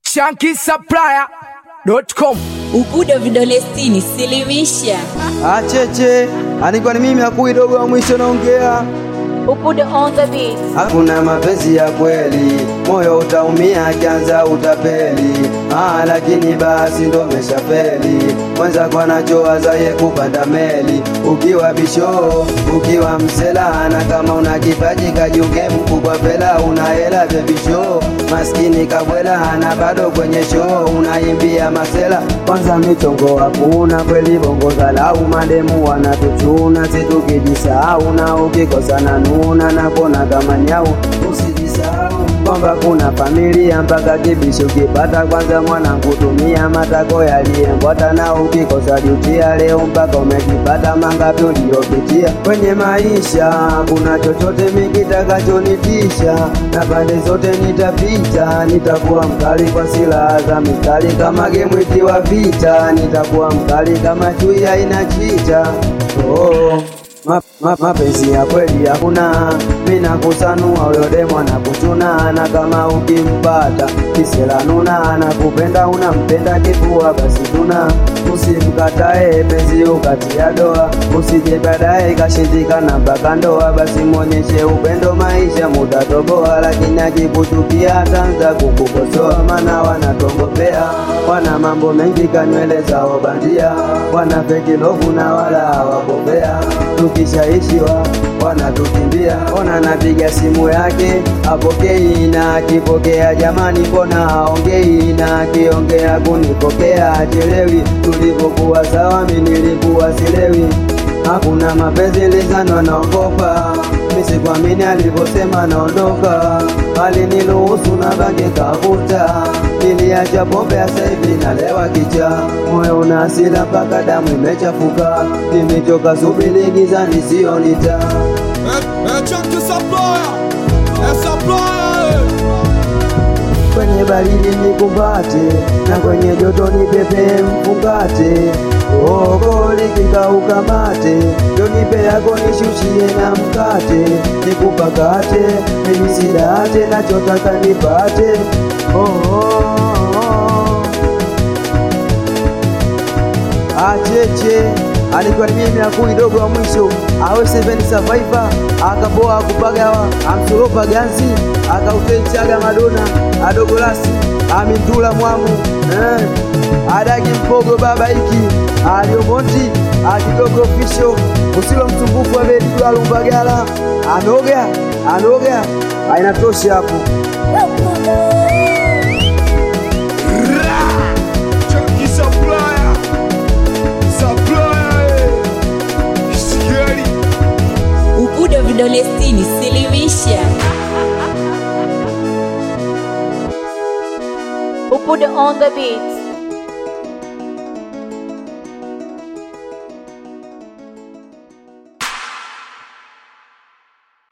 shankisupplier.com Ubudo vidole sitini, silimisha. Acheche, alikuwa ni mimi akui dogo wa mwisho naongea. Ubudo on the beat. Hakuna mapenzi ya kweli, moyo utaumia akianza utapeli. Ah, lakini basi ndo meshafeli. Mwenza kwa nachowaza ye kupanda meli, ukiwa bisho, ukiwa msela, na kama una kipaji kajiunge mkubwa pela, una hela vya bisho, maskini kabwela, na bado kwenye show unaimbia masela. Kwanza michongo hakuna kweli, bongo zalau mademu wanatuchuna, situkijisahau na ukikosa na nuna na kona kama nyau, usijisahau kwamba kuna familia mpaka kibisho kipata kwanza mwanangu tumia matako yaliyembwata na ukikosa jutia leo mpaka umekipata mangapi uliyopitia kwenye maisha kuna chochote mikitakacho-nitisha na pande zote nitapita nitakuwa mkali kwa silaha za mikali kama gemu ikiwa vita nitakuwa mkali kama chui haina chicha oh. Ma, ma, mapenzi ya kweli hakuna, mina kusanua huyo demo anakuchuna, na kama ukimpata kisela nuna, anakupenda unampenda kifua basi tuna, usimkatae penzi ukatia doa, usije baadaye ikashindikana mpaka ndoa, basi mwonyeshe upendo, maisha mutatoboa, lakini akikuchukia ataanza kukukosoa, maana wanatongopea, wana mambo mengi kanywele zao bandia, wana feki lovu na wala hawakopea tukishaishiwa wanatukimbia. Ona napiga simu yake apokei, na akipokea jamani, mbona haongei? Na akiongea kunipokea achelewi. Tulipokuwa sawa, mi nilikuwa silewi. Hakuna mapenzi lizano, naogopa misikuamini alivyosema naondoka, aliniruhusu na bange kavuta, niliacha pombe sasa hivi nalewa kicha, moyo una hasira mpaka damu imechafuka, nimechoka subiri gizani sionita kwenye baridi nikumbate na kwenye joto nipepe mfungate ogo likikauka mate jonipe yako nishushie na mkate nikupakate mimisidate nachotaka nipate oh, oh, oh. acheche alikuwa ni mimi akui dogo wa mwisho awe seven survivor akaboa akupagawa amsoropa ganzi akauteichaga madona adogolasi amindula mwamu eh. adagi mpogo baba iki aliomonti akidogo fisho usilo msumbufu abedidwa lumbagala anoga anoga ainatosha hapo Chunky supplier Supplier eh. Scary Ubudo vidole sitini, silimisha. Ubudo on the beat.